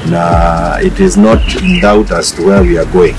na it is not in doubt as to where we are going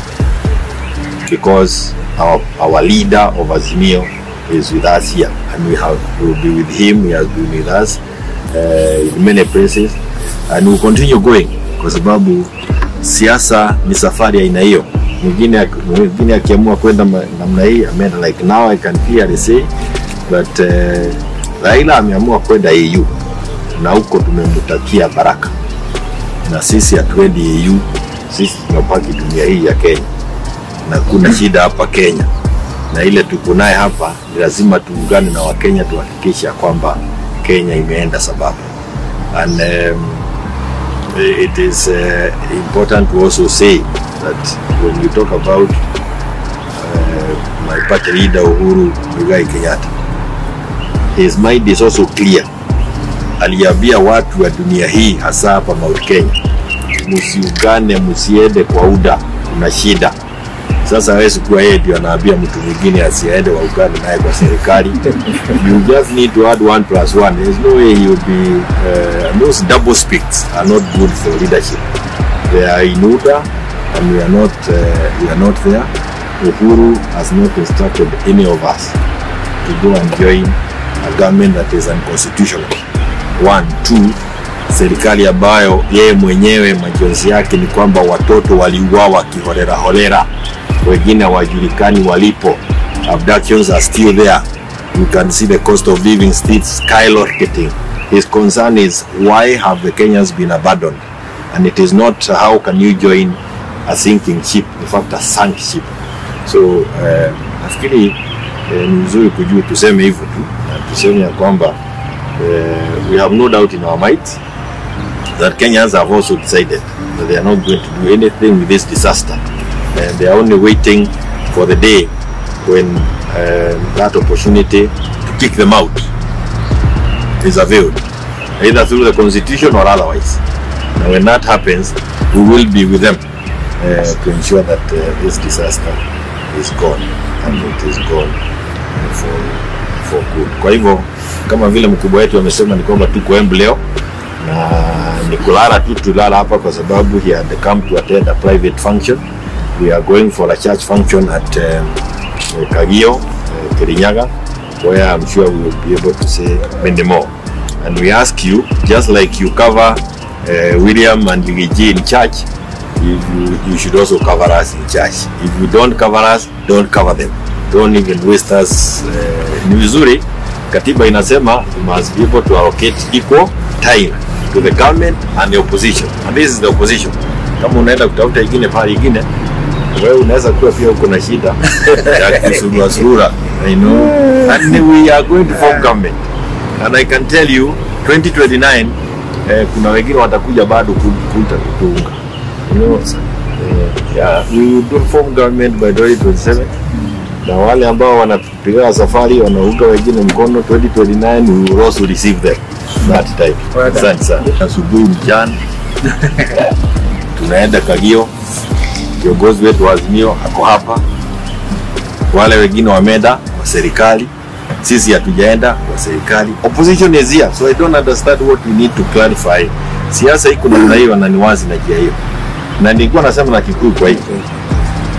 because our, our leader of Azimio is with us here and we have we will be with him he has been with us uh, in many places and we will continue going kwa sababu siasa ni safari ya aina hiyo mwingine mwingine akiamua kwenda ma- namna hii ameenda like now I can clearly say but uh, Raila ameamua kwenda AU na huko tumemtakia baraka na sisi hatuendi EU sisi tunabaki dunia hii ya Kenya na kuna shida hapa Kenya na ile tuko naye hapa ni lazima tuungane na Wakenya tuhakikisha kwamba Kenya imeenda sababu and um, it is uh, important to also say that when you talk about uh, my party leader Uhuru Muigai Kenyatta his mind is also clear aliambia watu wa dunia hii hasa hapa Mount Kenya msiungane msiende kwa UDA kuna shida sasa hawezi kuwa yeye ndio anaambia mtu mwingine asiende waungane naye kwa serikali you just need to add one plus one there's no way he will be uh, those double speaks are not good for leadership they are in UDA and we are not uh, we are not there Uhuru has not instructed any of us to go and join a government that is unconstitutional one two serikali ambayo yeye mwenyewe majonzi yake ni kwamba watoto waliuawa kiholera holera wengine hawajulikani walipo abductions are still there you can see the cost of living still skyrocketing his concern is why have the kenyans been abandoned and it is not how can you join a sinking ship in fact a sunk ship so uh, nafikiri eh, ni vizuri kujua tuseme hivyo tu na tuseme ya kwamba uh, we have no doubt in our might that Kenyans have also decided that they are not going to do anything with this disaster and they are only waiting for the day when uh, that opportunity to kick them out is availed either through the constitution or otherwise and when that happens we will be with them uh, to ensure that uh, this disaster is gone and it is gone uh, for, for good kwa hivyo kama vile mkubwa wetu amesema ni kwamba tuko Embu leo na ni kulala tu tulala hapa kwa sababu he had come to attend a private function we are going for a church function at um, Kagio uh, Kirinyaga where I'm sure we will be able to say many more and we ask you just like you cover uh, William and Gigi in church you, you, you should also cover us in church if you don't cover us don't cover them don't even waste us uh, ni vizuri katiba inasema you must be able to allocate equal time to the government and the opposition and this is the opposition kama unaenda kutafuta ingine pale ingine wewe unaweza kuwa pia uko na shida ya kusurura surura I know and we are going to form government and I can tell you 2029 eh, kuna wengine watakuja bado ku- kuta kutuunga you know, eh, yeah, we will do form government by 2027 na wale ambao wanapiga safari wanaunga wengine mkono 2029 we will also receive them that time asante sana asubuhi mchana tunaenda Kagio kiongozi wetu wa Azimio ako hapa wale wengine wameenda wa serikali sisi hatujaenda wa serikali opposition is here so i don't understand what we need to clarify siasa iko namna hiyo na ni wazi na njia hiyo na nilikuwa nasema na Kikuyu kwa hiyo